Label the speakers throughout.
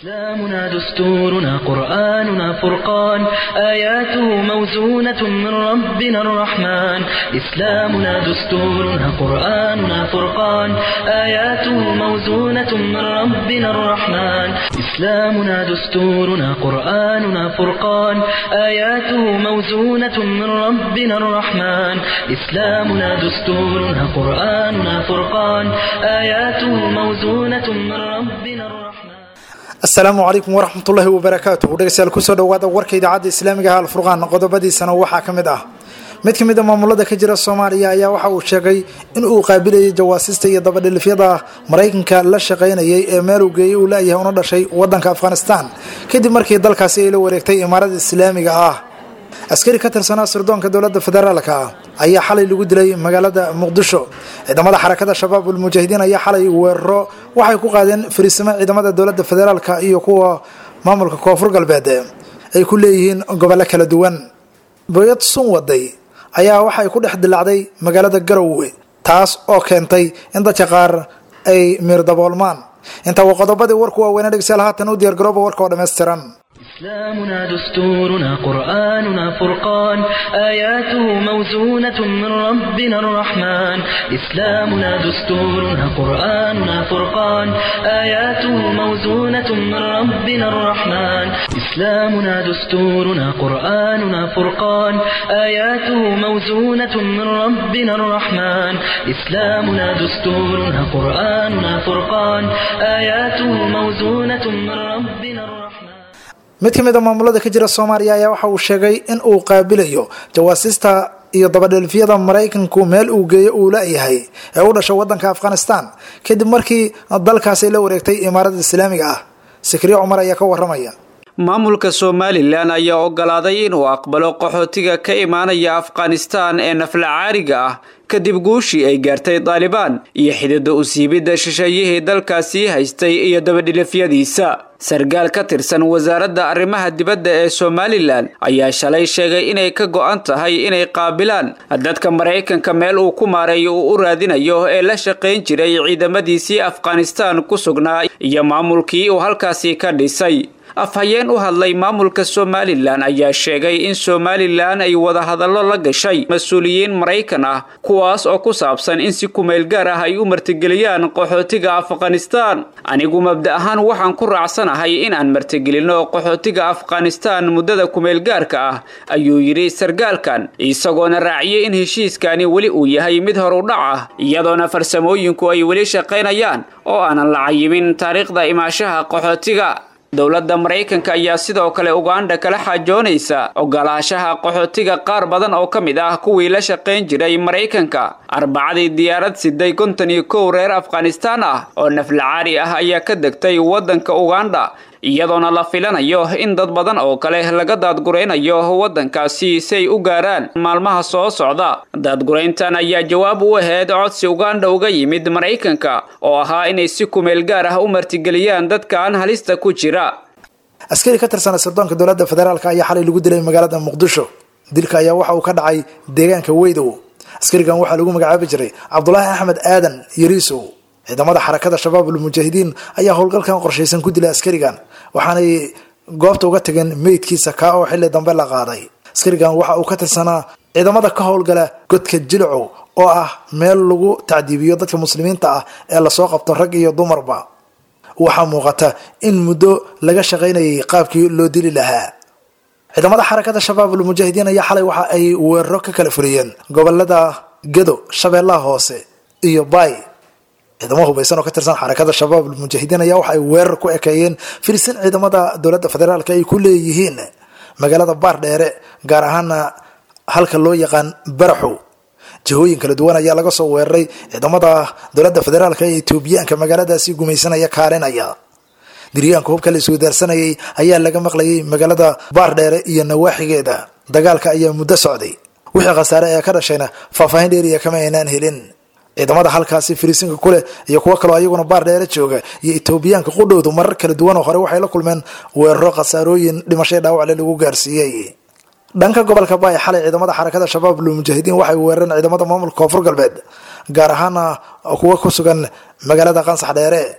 Speaker 1: إسلامنا دستورنا قرآننا فرقان آياته موزونة من ربنا الرحمن إسلامنا دستورنا قرآننا فرقان آياته موزونة من ربنا الرحمن إسلامنا دستورنا قرآننا فرقان آياته موزونة من ربنا الرحمن إسلامنا دستورنا قرآننا فرقان آياته موزونة من ربنا الرحمن
Speaker 2: asalaamu calaykum waraxmatullaahi wabarakaatuh dhegeystayaal kusoo dhawaada warka idaacadda islaamiga ah alfurqaan qodobadiisana waxaa ka mid ah mid ka mid a maamulada ka jira soomaaliya ayaa waxa uu sheegay in uu qaabilayay jawaasista iyo dabadhilifyada maraykanka la shaqaynayay ee meel uu geeyey uu laayahay una dhashay wadanka afghanistan kadib markii dalkaasi ay la wareegtay imaarada islaamiga ah askari ka tirsanaa sirdoonka dowladda federaalka ah ayaa xalay lagu dilay magaalada muqdisho ciidamada xarakada shabaab ulmujaahidiin ayaa xalay weeraro waxay ku qaadeen fariisimo ciidamada dowladda federaalka iyo kuwa maamulka koonfur galbeed ay ku leeyihiin gobollo kala duwan boyad sun waday ayaa waxay ku dhex dilacday magaalada garowe taas oo keentay in dadka qaar ay miirdaboolmaan intaa waa qodobadii warku waaweynaa dhegeystayaal haatan u diyaargarooba warka oo dhammaystiran
Speaker 1: إسلامنا دستورنا قرآننا فرقان آياته موزونة من ربنا الرحمن إسلامنا دستورنا قرآننا فرقان آياته موزونة من ربنا الرحمن إسلامنا دستورنا قرآننا فرقان آياته موزونة من ربنا الرحمن إسلامنا دستورنا قرآننا فرقان آياته موزونة من ربنا الرحمن
Speaker 2: mid ka mid a maamulada ka jira soomaaliya ayaa waxa uu sheegay in uu qaabilayo jawaasista iyo dabadhelfyada maraykanku meel uu geeyo uu la-yahay ee u dhashay wadanka afghanistan kadib markii dalkaasi la wareegtay imaarada islaamiga ah sikriye cumar ayaa ka waramaya
Speaker 3: maamulka somalilan ayaa ogolaaday inuu aqbalo qaxootiga ka imaanaya afghanistan ee naflacaariga ah kadib guushii ay gaartay daalibaan iyo xidida usiibidda shisheeyihii dalkaasii haystay iyo dabadhilifyadiisa sarkaal ka tirsan wasaaradda arrimaha dibadda ee somalilan ayaa shalay sheegay inay ka go-an tahay inay qaabilaan dadka maraykanka meel uu ku maareeyo uu u raadinayo ee la shaqayn jiray ciidamadiisii afghanistan ku sugnaa iyo maamulkii uu halkaasi ka dhisay afhayeen u hadlay maamulka somalilan ayaa sheegay in somalilan ay wadahadallo la gashay mas-uuliyiin maraykan ah kuwaas oo ku saabsan in si kumeel gaar ah ay u martigeliyaan qaxootiga afghanistan anigu mabda ahaan waxaan ku raacsanahay in aan martigelinno qaxootiga afghanistan muddada kumeelgaarka ah ayuu yidhi sarkaalkan isagoona raaciyey in heshiiskani weli uu yahay mid horudhac ah iyadoona farsamooyinku ay weli shaqaynayaan oo aanan la cayimin taariikhda imaashaha qaxootiga dowladda maraykanka ayaa sidoo kale uganda kala xaajoonaysa ogolaashaha qaxootiga qaar badan oo ka mid ah kuwii la shaqayn jiray maraykanka arbacadii diyaarad siday konton iyo kow reer afghanistan ah oo naflacaari ah ayaa ka degtay waddanka uganda iyadoona la filanayo in dad badan oo kale laga daadguraynayo waddankaasi si ay u gaaraan maalmaha soo socda daadgurayntan ayaa jawaab u ahayd codsi uganda uga yimid maraykanka oo ahaa inay si kumeel gaar ah u martigeliyaan dadkaan halista ku jira
Speaker 2: askari ka tirsana sirdoonka dowladda federaalk ayaa xalay lagu dilay magaalada muqdisho dilka ayaa waxa uu ka dhacay deegaanka weydow askarigan waxaa lagu magacaabi jiray cabdulaahi axmed aadan yariisow ciidamada xarakada shabaab ulmujaahidiin ayaa howlgalkan qorshaysan ku dilay askarigan waxaanay goobta uga tageen meydkiisa kaa oo xilli dambe la qaaday askarigan waxa uu ka tirsanaa ciidamada ka howlgala godka jilcow oo ah meel lagu tacdiibiyo dadka muslimiinta ah ee lasoo qabto rag iyo dumarba waxaa muuqata in muddo laga shaqaynayay qaabkii loo dili lahaa ciidamada xarakada shabaab ulmujaahidiin ayaa xalay waxa ay weeraro ka kala fuliyeen gobolada gado shabeellaha hoose iyo baay ciidamo hubaysan oo ka tirsan xarakada shabaab ulmujaahidiin ayaa waxa ay weerar ku ekeeyeen firisin ciidamada dowladda federaalk ay ku leeyihiin magaalada baardheere gaar ahaana halka loo yaqaan baraxow jihooyin kala duwan ayaa laga soo weeraray ciidamada dowladda federaalk ee etoobiyaanka magaaladaasi gumaysanaya kaalinaya diryaanka hubka la iswadaarsanayay ayaa laga maqlayay magaalada baardheere iyo nawaaxigeeda dagaalka ayaa muddo socday wixii khasaare ee ka dhashayna faahfaahin dheeriya kama aynaan helin ciidamada halkaasi firiisinka kuleh iyo kuwo kaloo ayaguna baar dheere jooga iyo etoobiyaanka qudhowdu marar kala duwan oo hore waxay la kulmeen weeraro khasaarooyin dhimashay dhaawacle lagu gaarsiiyey dhanka gobolka baay xalay ciidamada xarakada shabaab lmujaahidiin waxay weerareen ciidamada maamulka koonfur galbeed gaar ahaana kuwa ku sugan magaalada qansax dheere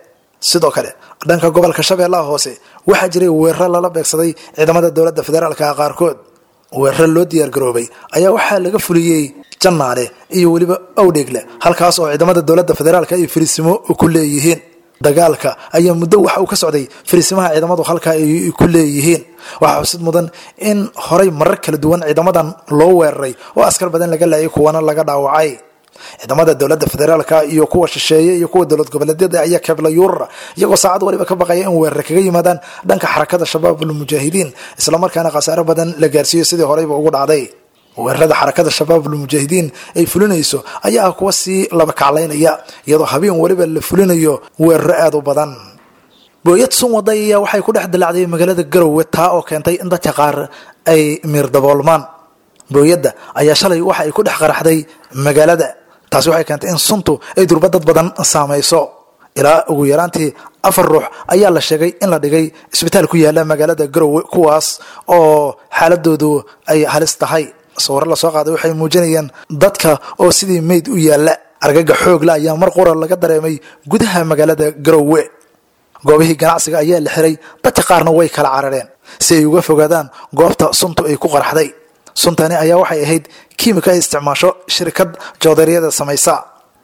Speaker 2: sidoo kale dhanka gobolka shabeellaha hoose waxaa jiray weeraro lala beegsaday ciidamada dowladda federaalka qaarkood weeraro loo diyaargaroobay ayaa waxaa laga fuliyey jannaale iyo weliba owdheegle halkaas oo ciidamada dowladda federaalka ay fariisimo ku leeyihiin dagaalka ayaa muddo waxa uu ka socday fariisimaha ciidamadu halkaa ay ku leeyihiin waxaa xusid mudan in horay marar kala duwan ciidamadan loo weeraray oo askar badan laga laayay kuwana laga dhaawacay ciidamada dowladda federaalka iyo kuwa shisheeye iyo kuwa dowlad goboleedyada ayaa keebla yuurara iyagoo saacad waliba ka baqaya in weerar kaga yimaadaan dhanka xarakada shabaabul mujaahidiin islamarkaana khasaaro badan la gaarsiiyo sidii horeyba ugu dhacday weerarada xarakada shabaabul mujaahidiin ay fulinayso ayaa ah kuwa sii laba kaclaynaya iyadoo habeen weliba la fulinayo weeraro aada u badan booyad sun waday ayaa waxay ku dhex dilacday magaalada garowe taa oo keentay in dadka qaar ay miir daboolmaan booyadda ayaa shalay waxa ay ku dhex qaraxday magaalada taasi waxay keentay in suntu ay durba dad badan saamayso ilaa ugu yaraantii afar ruux ayaa la sheegay in la dhigay isbitaal ku yaala magaalada garowe kuwaas oo xaaladoodu ay halis tahay sawirro lasoo qaaday waxay muujinayaan dadka oo sidii meyd u yaalla argaga xoogla ayaa mar qura laga dareemay gudaha magaalada garowe goobihii ganacsiga ayaa la xiray dadka qaarna way kala carareen si ay uga fogaadaan goobta suntu ay ku qaraxday suntani ayaa waxay ahayd kiimika ay isticmaasho shirkad joodaryada samaysa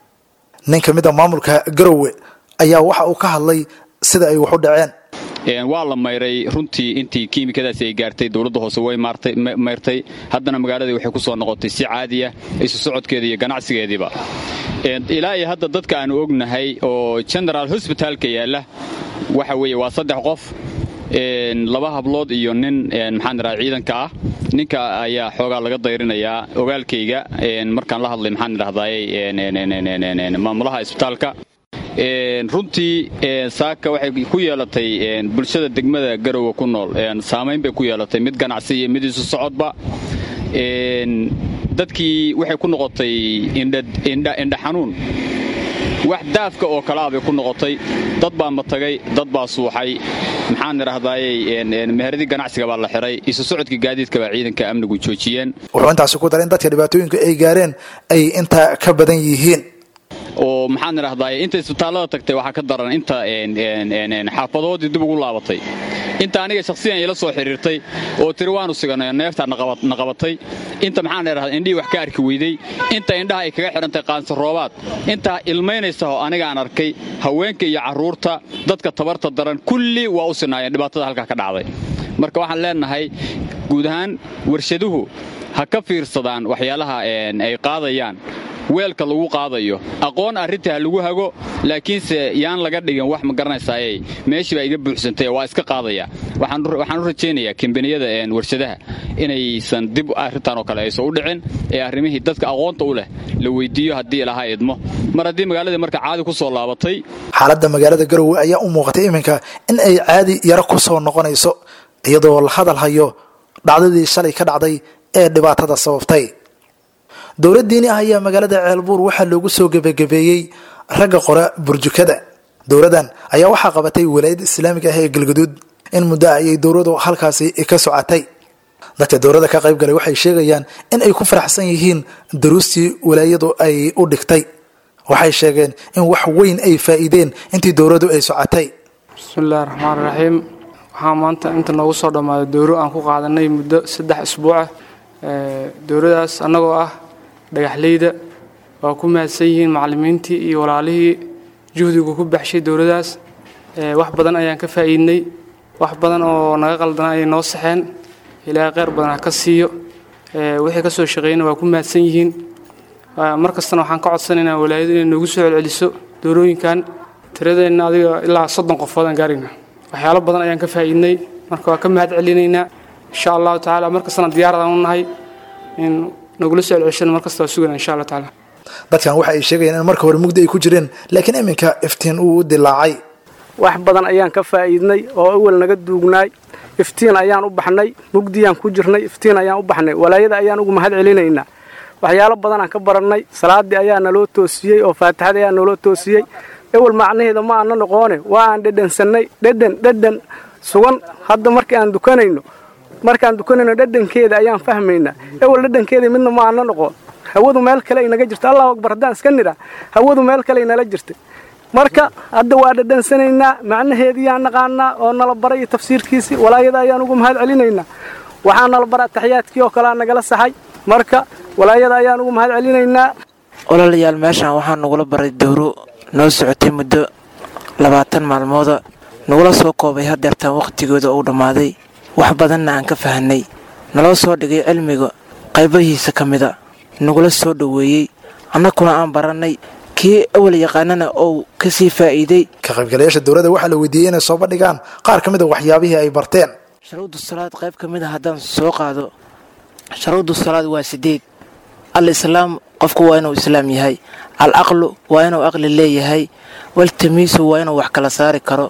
Speaker 2: nin ka mid a maamulka garowe ayaa waxa uu ka hadlay sida ay wax u dhaceen
Speaker 4: waa la mayray runtii intii kiimikadaasi ay gaartay dowladda hoose way mayrtay haddana magaaladii waxay ku soo noqotay si caadiya isu socodkeeda iyo ganacsigeediiba ilaa iyo hadda dadka aanu ognahay oo genaraal hosbitaalka yaalla waxa weeye waa saddex qof laba hablood iyo nin maxaan idhaha ciidanka ah ninka ayaa xoogaa laga dayrinayaa ogaalkayga markaan la hadlay maxaan idhahdaye maamulaha isbitaalka runtii saaka waxay ku yeelatay bulshada degmada garowe ku nool saamayn bay ku yeelatay mid ganacsi iyo mid isu socodba dadkii waxay ku noqotay indha xanuun wax daafka oo kalaa bay ku noqotay dad baa matagay dad baa suuxay maxaan idhahdaaye meheradii ganacsiga baa la xiray isu socodkii gaadiidka baa ciidanka amnigu joojiyeen
Speaker 2: wuxuu intaasi ku daray in dadka dhibaatooyinka ay gaareen ay intaa ka badan yihiin
Speaker 4: oo maxaan idhahdaay inta isbitaallada tagtay waxaa ka daran inta xaafadoodii dib ugu laabatay inta aniga shakhsiyan ila soo xidhiirtay oo tiri waanu siganay neeftaa na qabatay inta maxaan idhahdaa indhihii wax ka arki weydey inta indhaha ay kaga xidhantay qaansaroobaad intaa ilmaynaysa oo aniga aan arkay haweenka iyo carruurta dadka tabarta daran kulli waa u sinaayeen dhibaatada halkaa ka dhacday marka waxaan leenahay guud ahaan warshaduhu ha ka fiirsadaan waxyaalaha ay qaadayaan weelka lagu qaadayo aqoon arrinta ha lagu hago laakiinse yaan laga dhigin wax ma garanaysaaye meeshii baa iga buuxsantay waa iska qaadaya waxaan u rajaynayaa kambaniyada warshadaha inaysan dib arrintan oo kale aysan u dhicin ee arrimihii dadka aqoonta u leh la weyddiiyo haddii ilahaa idmo mar haddii magaaladii marka caadi ku soo laabatay
Speaker 2: xaaladda magaalada garowe ayaa u muuqatay iminka in ay caadi yaro ku soo noqonayso iyadoo la hadal hayo dhacdadii shalay ka dhacday ee dhibaatada sababtay dowlad diini ah ayaa magaalada ceelbuur waxaa loogu soo gebagabeeyey ragga qora burjukada dowladdan ayaa waxaa qabatay walaayadda islaamiga ah ee galgaduud in muddo ah ayay dowladu halkaasi ka socotay dadka dowladda ka qayb galay waxay sheegayaan in ay ku faraxsan yihiin daruustii walaayadu ay u dhigtay waxay sheegeen in wax weyn ay faa'iideen intii dowladdu ay socotay
Speaker 5: bismillahi raxmaan raxiim waxaa maanta inta noogu soo dhammaaday dowro aan ku qaadanay muddo saddex isbuucah dowladaas annagoo ah dhagaxleyda waa ku mahadsan yihiin macallimiintii iyo walaalihii juhdigu ku baxshay dowladaas wax badan ayaan ka faa'iidnay wax badan oo naga qaldana ayay noo saxeen ilaahay kheyr badan ha ka siiyo wixii ka soo shaqeeyna waa ku mahadsan yihiin mar kastana waxaan ka codsanaynaa walaayadu inay noogu soo celceliso doorooyinkan tiradeenna adiga ilaa soddon qofood aan gaarayna waxyaalo badan ayaan ka faa'iidnay marka waa ka mahad celinaynaa insha allahu tacaala mar kastana diyaaradaan u nahay in nagula soo celceshana mar kasta waa sugana insha allah tacaala
Speaker 2: dadkan waxa ay sheegayaan in marka hore mugdi ay ku jireen laakiin iminka iftiin uu u dilaacay
Speaker 6: wax badan ayaan ka faa'iidnay oo awal naga duugnaay iftiin ayaan u baxnay mugdiyaan ku jirnay iftiin ayaan u baxnay walaayada ayaan ugu mahad celinaynaa waxyaalo badanaan ka barannay salaaddii ayaa naloo toosiyey oo faatixada ayaa naloo toosiyey ewel macnaheeda ma aana noqoone waa aan dhedhansannay dhedhan dhedhan sugan hadda markii aan dukanayno markaan dukanayno dhedhankeeda ayaan fahmaynaa ewel dhedhankeeda midna ma aana noqon hawadu meel kale ay naga jirta allahu akbar haddaan iska nidhaa hawadu meel kale ay nala jirtay marka hadda waa dhadhansanaynaa macnaheediyaan naqaanaa oo nala baray tafsiirkiisii walaayada ayaan ugu mahad celinaynaa waxaa nala bara taxiyaadkii oo kalea nagala saxay marka walaayada ayaan ugu mahad celinaynaa
Speaker 7: walaalayaal meeshaan waxaa nagula baray dowro noo socotay muddo labaatan maalmooda nagula soo koobay hadeertaan wakhtigooda uu dhammaaday wax badanna aan ka fahanay naloo soo dhigay cilmiga qaybahiisa ka mida nagula soo dhoweeyey annaguna aan barannay kii awal yaqaanana ou ka sii faa'iiday
Speaker 2: ka qaybgalayaasha dowladda waxaa la weydiiyey inay soo bandhigaan qaar ka mid a waxyaabihii ay barteen
Speaker 7: sharuudu salaad qayb ka mid a haddaan soo qaado sharuudu salaad waa sideed al islaam qofku waa inuu islaam yahay al aqlu waa inuu aqli leeyahay waltamiisu waa inuu wax kala saari karo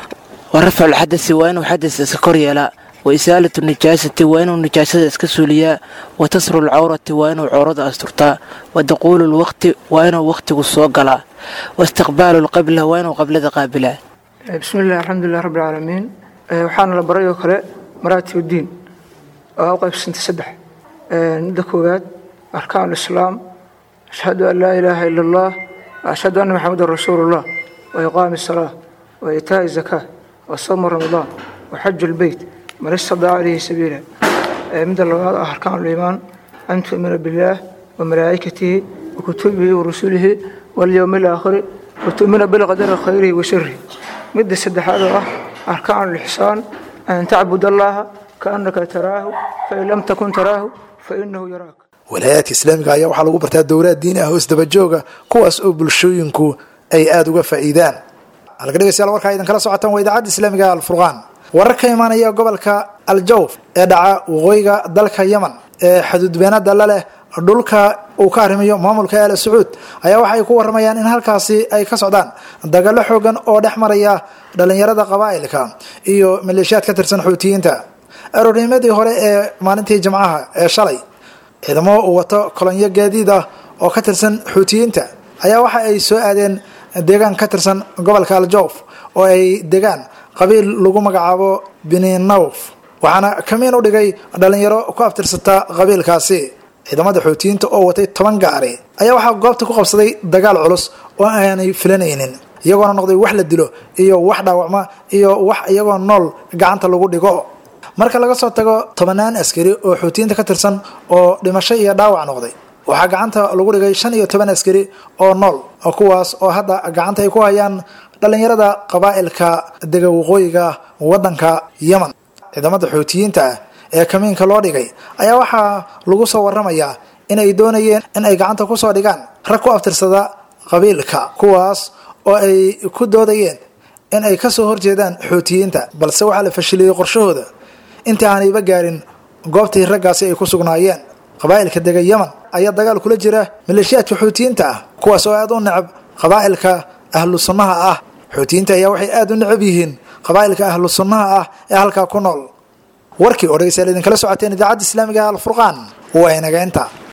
Speaker 7: wa rafculxadasi waa inuu xadas iska kor yeelaa wa isaalatu nijaasati waa inuu nijaasada iska suuliyaa wa tasru lcawrati waa inuu cawrada asturtaa wa daquulu lwaqti waa inuu wakhtigu soo galaa wa istiqbaalu lqibla waa inuu qablada qaabilaa
Speaker 8: bismillahi alxamdulilah rabbi alcaalamiin waxaana la baray oo kale maraatib uddiin oo u qaybsantay saddex midda koowaad arkaan alislaam ashhadu an laa ilaaha ila allah ashhadu anna maxamedan rasuulullah wa iqaami asalaa wa itaa'i zakaa wa sawma ramadaan wa xaju lbeyt man istadaca ilayhi sabiila midda labaad ah arkaan liimaan an tu'mina billaah wa malaa'ikatihi wa kutubihi wa rusulihi walyowmi alaakhiri wa tu'mina bilqadari khayrihi wa sharihi midda saddexaad oo ah arkaan lixsaan an tacbud allaha kaannaka taraahu fain lam takun taraahu fainahu yaraak
Speaker 2: walaayaadka islaamiga ayaa waxaa lagu bartaa dowlaad diini ah oo isdabajooga kuwaas oo bulshooyinku ay aada uga faa'iidaan halka dhegeystayaal warkaa idin kala socotaan waa idaacadda islaamiga alfurqaan warar ka imaanaya gobolka aljawf ee dhaca waqooyiga dalka yemen ee xuduudbeenada la leh dhulka uu ka arrimayo maamulka aala sacuud ayaa waxay ku waramayaan in halkaasi ay ka socdaan dagalo xoogan oo dhex maraya dhalinyarada qabaa'ilka iyo maleeshiyaad ka tirsan xuutiyiinta aroornimadii hore ee maalintii jimcaha ee shalay ciidamo uu wato kolonyo gaadiid ah oo ka tirsan xuutiyiinta ayaa waxa ay soo aadeen deegaan ka tirsan gobolka aljawf oo ay degaan qabiil lagu magacaabo bininawf waxaana kamiin u dhigay dhalinyaro ku abtirsata qabiilkaasi ciidamada xuutiyiinta oo watay toban gaari ayaa waxaa goobta ku qabsaday dagaal culus oo aanay filanaynin iyagoona noqday wax la dilo iyo wax dhaawacma iyo wax iyagoo nool gacanta lagu dhigo marka laga soo tago tobanaan askari oo xuutiyiinta ka tirsan oo dhimasho iyo dhaawac noqday waxaa gacanta lagu dhigay shan iyo toban askari oo nool kuwaas oo hadda gacanta ay ku hayaan dhalinyarada qabaa'ilka dega waqooyiga wadanka yemen ciidamada xuutiyiinta ah ee kamiinka loo dhigay ayaa waxaa lagu soo waramayaa in ay doonayeen in ay gacanta kusoo dhigaan rag ku abtirsada qabiilka kuwaas oo ay ku doodayeen in ay kasoo horjeedaan xuutiyiinta balse waxaa la fashiliyey qorshahooda intii aanayba gaarin goobtii raggaasi ay ku sugnaayeen qabaa'ilka dega yemen ayaa dagaal kula jira maleeshiyaadka xuutiyiinta ah kuwaas oo aada u necab qabaa'ilka ahlu sunnaha ah xuutiyiinta ayaa waxay aada u necab yihiin qabaa'ilka ahlu sunnaha ah ee halkaa ku nool warkii oo dhegeystayaal idinkala socoteen idaacadda islaamiga alfurqaan waa inaga inta